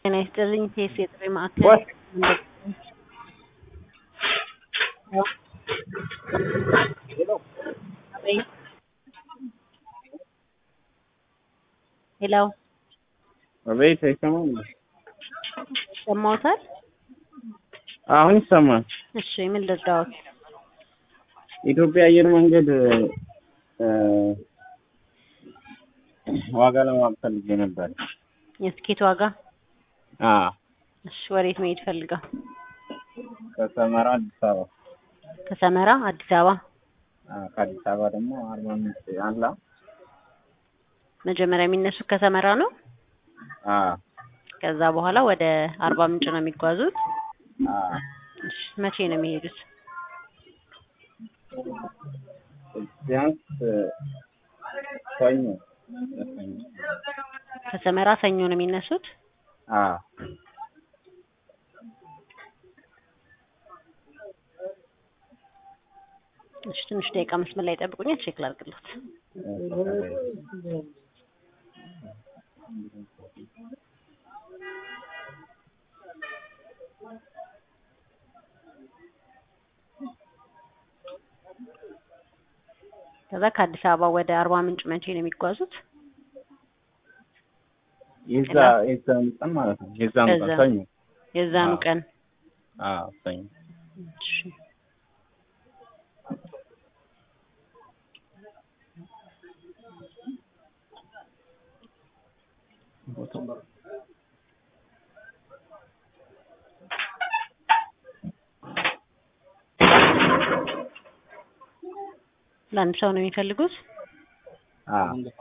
ጤና ይስጥልኝ ቴስ የጥሪ ማዕከል ሄሎ አቤት አይሰማም? ይሰማዎታል? አሁን ይሰማል። እሺ ምን ልርዳዎት? ኢትዮጵያ አየር መንገድ እ ዋጋ ለማወቅ ፈልጌ ነበር። የትኬት ዋጋ? አ እሺ ወዴት መሄድ ፈልጋ? ከሰመራ አዲስ አበባ ከሰመራ አዲስ አበባ። አ ከአዲስ አበባ ደግሞ አርባ ምንጭ አላ መጀመሪያ የሚነሱት ከሰመራ ነው። አ ከዛ በኋላ ወደ አርባ ምንጭ ነው የሚጓዙት። አ እሺ መቼ ነው የሚሄዱት? ቢያንስ ሰኞ ሰኞ ከሰመራ ሰኞ ነው የሚነሱት። አ እሺ ትንሽ ደቂቃ መስመር ላይ ጠብቁኝ፣ ቼክ ላድርግሎት። ከዛ ከአዲስ አበባ ወደ አርባ ምንጭ መቼ ነው የሚጓዙት? የዛ የዛን ቀን ማለት ነው። የዛን ቀን ከዛ- ሰኞ የዛኑ አዎ። ቀን አ ሰኞ እሺ ለአንድ ሰው ነው የሚፈልጉት? አ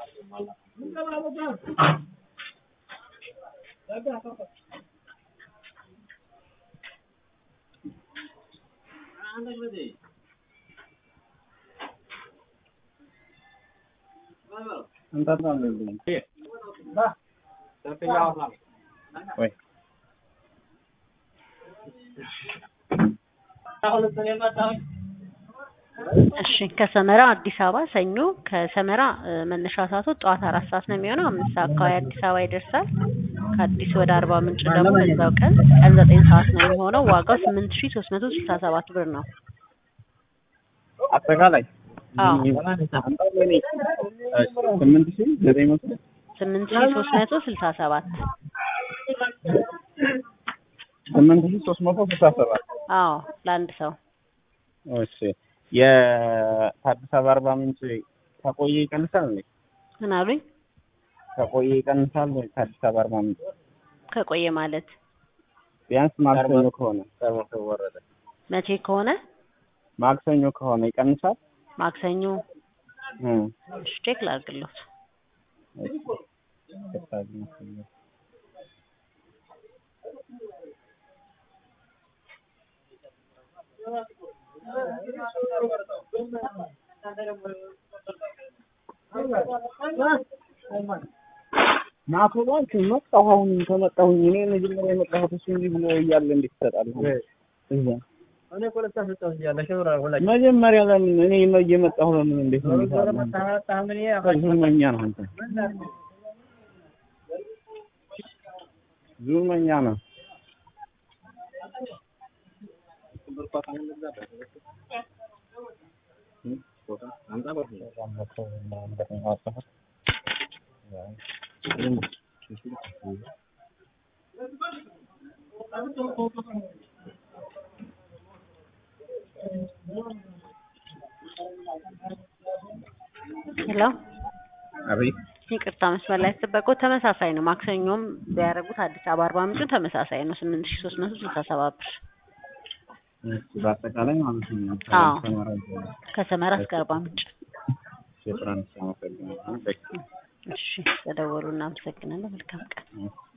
ወይ እሺ ከሰመራ አዲስ አበባ ሰኞ ከሰመራ እ፣ መነሻ ሰዓቱ ጠዋት አራት ሰዓት ነው የሚሆነው። አምስት ሰዓት አካባቢ አዲስ አበባ ይደርሳል። ከአዲስ ወደ አርባ ምንጭ ደግሞ በዛው ቀን ቀን ዘጠኝ ሰዓት ነው የሚሆነው። ዋጋው ስምንት ሺ ሶስት መቶ ስልሳ ሰባት ብር ነው። አጠቃላይ አዎ ስምንት ሺህ ዘጠኝ መቶ ስምንት ሺ ሶስት መቶ ስልሳ ሰባት ስምንት ሺህ ሶስት መቶ ስልሳ ሰባት አዎ ለአንድ ሰው እሺ የአዲስ አበባ አርባ ምንጭ ከቆየ ይቀንሳል እንዴ? ምን አሉኝ? ከቆየ ይቀንሳል ወይ? ከአዲስ አበባ አርባ ምንጭ ከቆየ ማለት ቢያንስ ማክሰኞ ከሆነ መቼ ከሆነ ማክሰኞ ከሆነ ይቀንሳል? ማክሰኞ እ እሺ ቼክ ላድርግሎት። እሺ ከሳቢ ማክሰኞ ናቶ ባንክ መጣሁ። አሁን ከመጣሁኝ እኔ መጀመሪያ የመጣሁት እሱ እንዲህ ብሎ እያለ እንዴት ትሰጣለህ? እዛ መጀመሪያ ለምን እኔ እየመጣሁ ለምን እንዴት ነው የሚሰራው? ዙመኛ ነው አንተ ዙመኛ ነው። ሄሎ አቤት ይቅርታ መስመር ላይ ተጠበቁ። ተመሳሳይ ነው። ማክሰኞም ቢያደርጉት አዲስ አበባ አርባ ምንጭ ተመሳሳይ ነው። ስምንት ሺ ሶስት መቶ ስልሳ ሰባት ብር በአጠቃላይ ማለት ነው። አዎ። ሰመራ ከሰመራ እስከ አርባ ምንጭ። የትራንስፖርት አመሰግናለሁ። እሺ ተደወሉ። እናመሰግናለን። መልካም ቀን። እሺ